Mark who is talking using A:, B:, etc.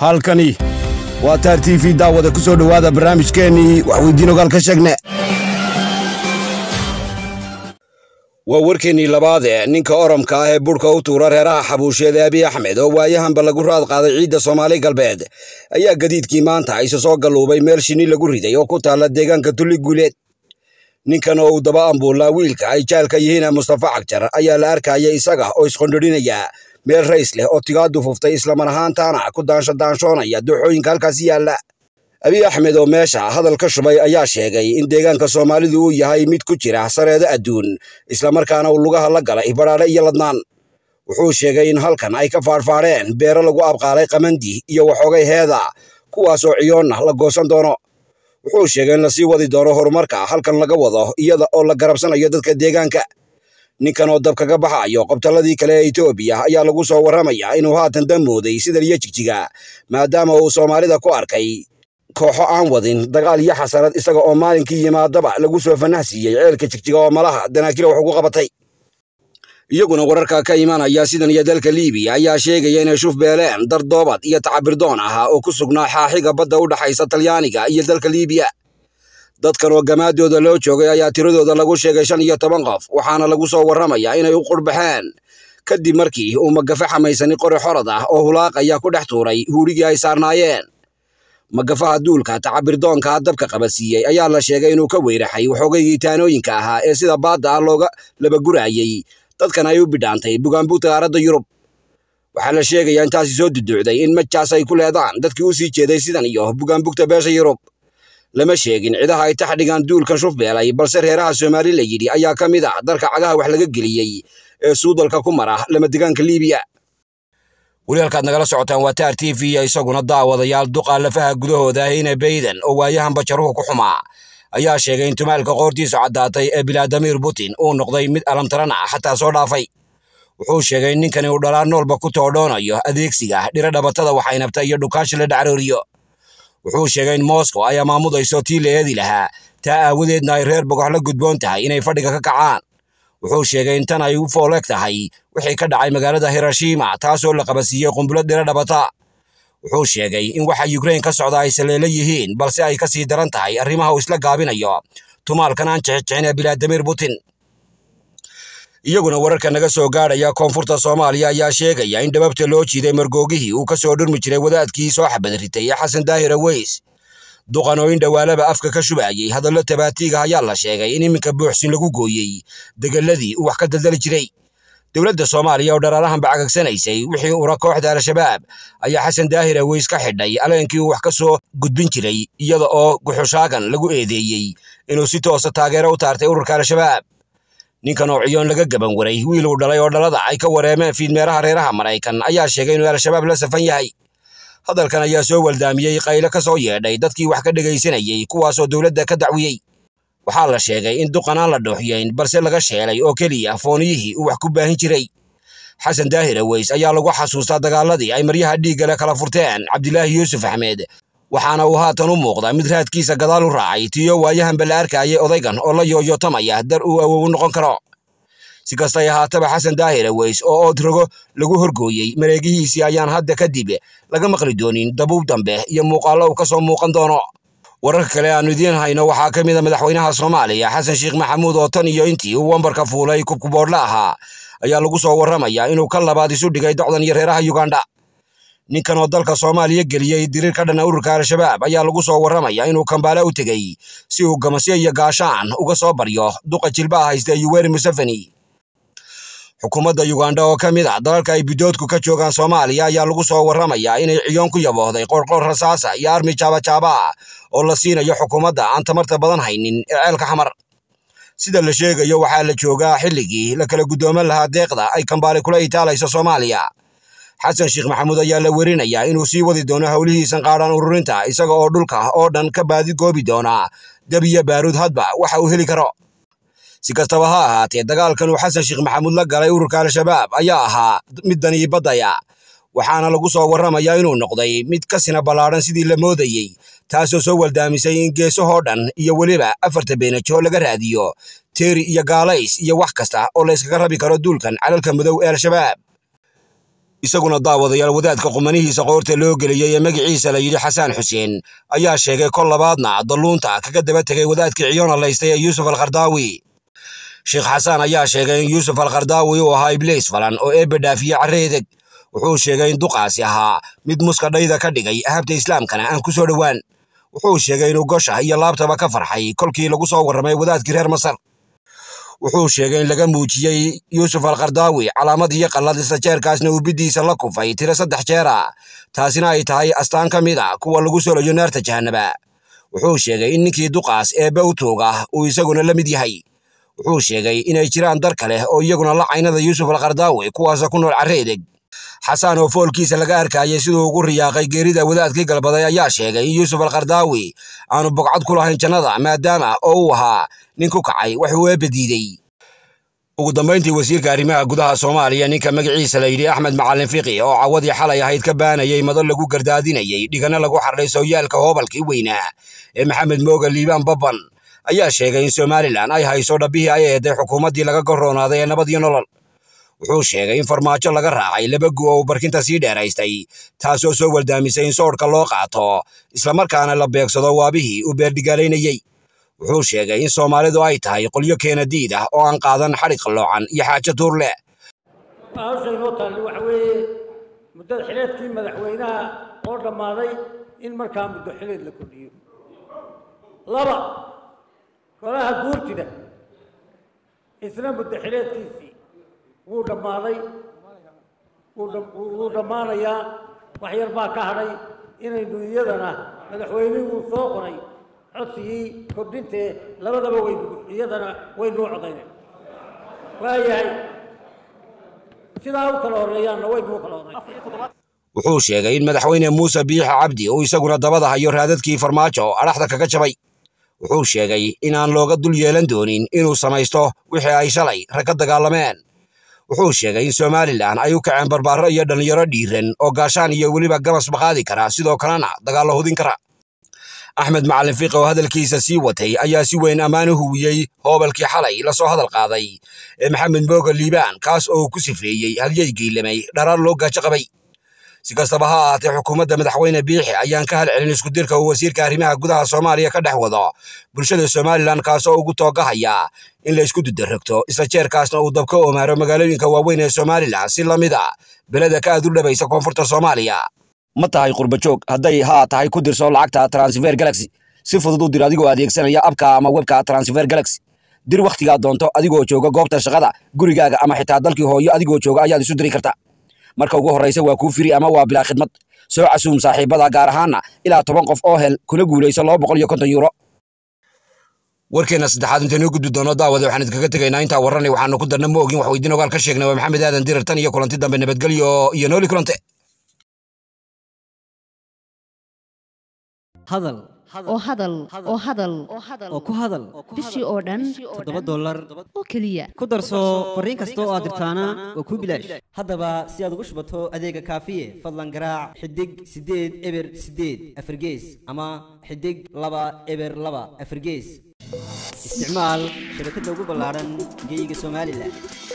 A: halkani waa taar t v daawada ku soo dhowaada barnaamijkeennii waxweydiin ogaal ka sheegne waa warkeennii labaade ninka oromka ah ee burhka u tuura reeraha xabuusheed ee abiy axmed oo waayahanba lagu raad qaaday ciidda soomaali galbeed ayaa gadiidkii maanta isa soo galluubay meel shinni lagu riday oo ku taalla deegaanka tulli guuleed ninkan oo uu daba ambuullaa wiilka ay jaalka yihiin mustafa cagjar ayaa la arkaya isaga oo isqondhodhinaya meel rays leh oo tigaadu fuftay islamar ahaantaana ku daansho daanshoonaya dooxooyinka halkaasi yaalla abiy axmed oo meesha hadal ka shubay ayaa sheegay in deegaanka soomaalidu uu yahay mid ku jira sareedo adduun islamarkaana uu lugaha la galay badhaadhe iyo ladnaan wuxuu sheegay in halkan ay ka faadhfaadheen beero lagu abqaalay qamandi iyo waxoogay heeda kuwaasoo ciyoonna la goosan doono wuxuu sheegay in lasii wadi doono horumarka halkan laga wado iyada oo la garabsanayo dadka deegaanka ninkan oo dab kaga baxayo qobtalladii kale ee etoobiya ayaa lagu soo warramayaa inuu haatan damooday sidan iyo jigjiga maadaama uu soomaalida ku arkay kooxo aan wadin dagaal iyo xasarad isaga oo maalinkii yimaadaba lagu soo fanah siiyey ceelka jigjiga oo malaha danaakila wax ugu qabatay iyaguna wararka ka imanaya sidan iyo dalka liibiya ayaa sheegaya inay shuf beeleen dar doobad iyo tacabirdoon ahaa oo ku sugnaa xaaxiga badda u dhaxaysa talyaaniga iyo dalka liibiya dadkan oo gamaadooda loo joogay ayaa tiradooda lagu sheegay shan iyo toban qof waxaana lagu soo warramayaa inay u qurbaxeen kadib markii uu magafe xamaysani qori xorad ah oo hulaaqaya ku dhex tuuray huurigii ay saarnaayeen magafaha duulka tacabirdoonka dabka qabadsiiyey ayaa la sheegay inuu ka weyraxay waxoogaygii taanooyinka ahaa ee sida baadda ah looga labaguraayey dadkan ay u bidhaantay bugaanbugta qaaradda yurub waxaa la sheegayaa intaasi soo duduucday in majaas ay ku leedaan dadkii u sii jeeday sidan iyo bugaanbugta beesha yurub lama sheegin cidaha ay tax dhigaan duulkan shufbeelay balse reeraha soomaali la yidhi ayaa ka mid ah darka cagaha wax laga geliyey ee suudalka ku mara lamadegaanka liibiya weli halkaad nagala socotaan waa taar t v isaguna daawadayaal duqa lafaha gudahooda heyne bayden oo waayahan bajaruhu ku xumaa ayaa sheegay in tumaalka qoortiisu caddaatay ee bilaadimir putin uu noqday mid alamtaran ah xataa soo dhaafay wuxuu sheegay in ninkani uu dhalaan noolba ku toodhoonayo adeegsiga dhiro dhabatada waxaynabta iyo dhukaashi la dhacrooriyo wuxuu sheegay in moscow ay amaamudayso tii la eedi lahaa taa aawadeedna ay reer bogox la gudboon tahay inay fadhiga ka kacaan wuxuu sheegay in tan ay u fooleeg tahay wixii ka dhacay magaalada hiroshima taasoo la qabasiiyey qumbulad dhiro dhabata wuxuu sheegay in waxa yukrain ka socda ay saleelo yihiin balse ay ka sii daran tahay arrimaha uu isla gaabinayo tumaalkan aan jixijixin ee bilaadimir putin iyaguna wararka naga soo gaadhaya koonfurta soomaaliya ayaa sheegaya in dhababta loo jiiday margoogihii uu ka soo dhurmi jiray wadaadkii soo xabad ritay ee xasan daahir aweys duqan oo in dhowaalaba afka ka shubaayey hadallo tabaatiiga ayaa la sheegay in iminka buuxsin lagu gooyey degeladii uu wax ka daldali jiray dowladda soomaaliya oo dharaarahan bacagagsanaysay wixii ura kooxda al-shabaab ayaa xasan daahir aweys ka xidhay aleenkii uu wax ka soo gudbin jiray iyada oo guxushaagan lagu eedeeyey inuu si toosa taageero u taartay ururka al-shabaab ninkan oo ciyoon laga gaban waray wiil uu dhalay oo dhalada ay ka wareemeen fiidmeeraha reeraha maraykan ayaa sheegay inuu al-shabaab la safan yahay hadalkan ayaa soo waldaamiyey qayle ka soo yeedhay dadkii wax ka dhegaysanayey kuwaasoo dowladda ka dacwiyey waxaa la sheegay in duqan aan la dhooxiyayn balse laga sheelay oo keliya fooniyihii uu wax ku baahin jiray xasan daahir aweys ayaa lagu xasuustaa dagaaladii ay maryaha dhiiggale kala furteen cabdilaahi yuusuf axmed waxaana uu haatan u muuqdaa mid raadkiisa gadaal u raacay tiyo waayahanba la arkayay odaygan oo la yooyotamaya dar uu awow noqon karo si kastay ahaataba xasan daahir aweys oo ood rogo lagu horgooyey mareegihiisii ayaan hadda kadib laga maqli doonin dabuub dambe iyo muuqaallo uu ka soo muuqan doono wararka kale aanu idiin hayno waxaa ka mid a madaxweynaha soomaaliya xasan sheekh maxamuud oo tan iyo intii uu wambarka fuulay kubkuboodhla ahaa ayaa lagu soo warramayaa inuu ka labaad isu dhigay docdan iyo reeraha yugandha ninkan oo dalka soomaaliya geliyey diriir ka dhana ururka al-shabaab ayaa lagu soo warramayaa inuu kambaale u tegey si uu gamasyo iyo gaashaan uga soo baryo duqa jilbaha haysta yuweri museveni xukuumadda yugandha oo ka mid ah dalalka ay bidoodku ka joogaan soomaaliya ayaa lagu soo warramayaa inay ciyoon ku yaboohday qorqor rasaasa iyo armi jaabajaaba oo la siinayo xukuumadda aan tamarta badan haynin ee ceelka xamar sida la sheegayo waxaa la joogaa xilligii la kala guddooman lahaa deeqda ay kambaale kula itaalayso soomaaliya xasan sheekh maxamuud ayaa la werinayaa inuu sii wadi doono howlihiisan qaadhaan ururinta isaga oo dhulka oo dhan ka baadi goobi doona dab iyo baaruud hadba waxa uu heli karo si kastaba ha ahaatee dagaalkan uu xasan sheekh maxamuud la galay ururka al-shabaab ayaa ahaa mid danii baddaya waxaana lagu soo warramayaa inuu noqday mid ka sina ballaadhan sidii la moodayey taasoo soo waldaamisay in geesahoo dhan iyo weliba afarta beenajo laga raadiyo teeri iyo gaalays iyo wax kasta oo la yskaga rabi karo duulkan calalka madow ee al-shabaab isaguna daawadayaal wadaadka qumanihiisa qoorta loo geliyey ee magaciisa la yidhi xasaan xuseen ayaa sheegay kol labaadna dalluunta kaga daba tegay wadaadkii ciyoona laystay ee yuusuf alkhardaawi sheekh xasaan ayaa sheegay in yuusuf alkhardaawi uu ahaa ibliis falan oo eebbe dhaafiye carreedeg wuxuu sheegay in duqaasi ahaa mid muska dhayda ka dhigay ahabta islaamkana aan ku soo dhowaan wuxuu sheegay inuu gosha iyo laabtaba ka farxay kolkii lagu soo warramay wadaadkii reer masar wuxuu sheegay in laga muujiyey yuusuf alkhardaawi calaamad iyo qallad isla jeerkaasna uu biddiisa la kufay tiro saddex jeera taasina ay tahay astaan ka mid a kuwa lagu solayo naarta jahanaba wuxuu sheegay in ninkii duqaas eebbe u tuuga uu isaguna la mid yahay wuxuu sheegay inay jiraan dar kale oo iyaguna la caynada yuusuf alkhardaawi kuwaasa ku nool carreedeg xasaan oo foolkiisa laga arkayay siduu ugu riyaaqay geerida wadaadkii galbaday ayaa sheegay in yuusuf alkhardaawi aanu bogcad ku lahayn jannada maadaama oo uu ahaa nin ku kacay wax uu eebba diidey ugu dambayntii wasiirka arrimaha gudaha soomaaliya ninka magaciisa la yidhi axmed macalin fiqi oo cawadii xalay ahayd ka baanayay madal lagu gardaadinayey dhigana lagu xardhay sooyaalka hoobalkii weynaa ee maxamed mooga liibaan babban ayaa sheegay in somalilan ay hayso dhabbihii ay eeday xukuumaddii laga goroonaaday ee nabad iyo nolol wuxuu sheegay in farmaajo laga raacay laba gu oo barkinta sii dheeraystay taasoo soo waldaamisay in soodhka loo qaato islamarkaana la beegsado waabihii uu beerdhigaalaynayey wuxuu sheegay in soomaalidu ay tahay qolyo keena diid ah oo aan qaadan xadhig qalloocan iyo xaajo tuur leh
B: hawsha inoo taalli waxa weeye muddada xileedkii madaxweynaha oo dhammaaday in markaa muddo xileed la kordhiyo laba golaha guurtida isna muddo xileedkiisii wuu dhammaaday wuu dhammaanayaa wax yar baa ka hadhay inaynu iyadana madaxweynihuu soo qoray codsigii kordhintee labadaba waynu iyadana waynuu codaynay waayahay sidaa u kala horreeyaanna waynuu kala horreyn
A: wuxuu sheegay in madaxweyne muuse biixa cabdi uu isaguna dabada hayo raadadkii farmaajo adhaxda kaga jabay wuxuu sheegay inaan looga dul yeelan doonin inuu samaysto wixii ay shalay rag ka dagaalameen wuxuu sheegay in somalilan ay u kaceen barbaaro iyo dhallinyaro dhiiran oo gaashaan iyo weliba gamas maqaadi kara sidoo kalena dagaallo hudin kara axmed macalin fiiqi oo hadalkiisa sii watay ayaa si weyn ammaan u huwiyey hoobalkii xalay lasoo hadal qaaday ee maxamed mooga liibaan kaas oo ku sifeeyey halyay geylamay dharaar loo gaajo qabay si kastaba ha ahaatee xukuumadda madaxweyne biixi ayaan ka halcelin iskudirka uu wasiirka arrimaha gudaha soomaaliya ka dhex wado bulshada somalilan kaasoo ugu toogahaya in la isku dudarrogto isla jeerkaasna uu dabka omaaro magaalooyinka waaweyn ee somalilan si la mid a beleda ka aad u dhabaysa koonfurta soomaaliya ma tahay qurbajoog hadday haa tahay ku dirso lacagta transfer galaxy si fudud u dir adigoo adeegsanaya abka ama webka transfer galaxy dir wakhtigaa doonto adigoo jooga goobta shaqada gurigaaga ama xitaa dalkii hooyo adigoo jooga ayaad isu diri karta marka ugu horraysa waa kuu firi ama waa bilaa khidmad soo casuum saaxiibada gaar ahaana ilaa toban qof oo hel kuna guulayso laba boqol iyo konton yuuro warkeena saddexaad intaynu gudbi doono daawada waxaan idinkaga tegaynaa intaa warranay waxaanu ku darna ma ogin wax weydiin ogaal ka sheegnay waa maxamed aadan dirar tan iyo kulanti dambe nabadgelyo iyo nooli kulante
C: hadal
D: oo hadal oo hadal
C: oo ku hadal
D: bishii oo dhan
C: toddoba dollar
D: oo keliya
C: ku darso fariin kasta oo aad dirtaana waa kuu bilaash haddaba si aad ugu shubato adeega kaafiye fadlan garaac xidig siddeed eber siddeed afargees ama xidig laba eber laba afargees isticmaal shabakadda ugu ballaaran geyga somalilan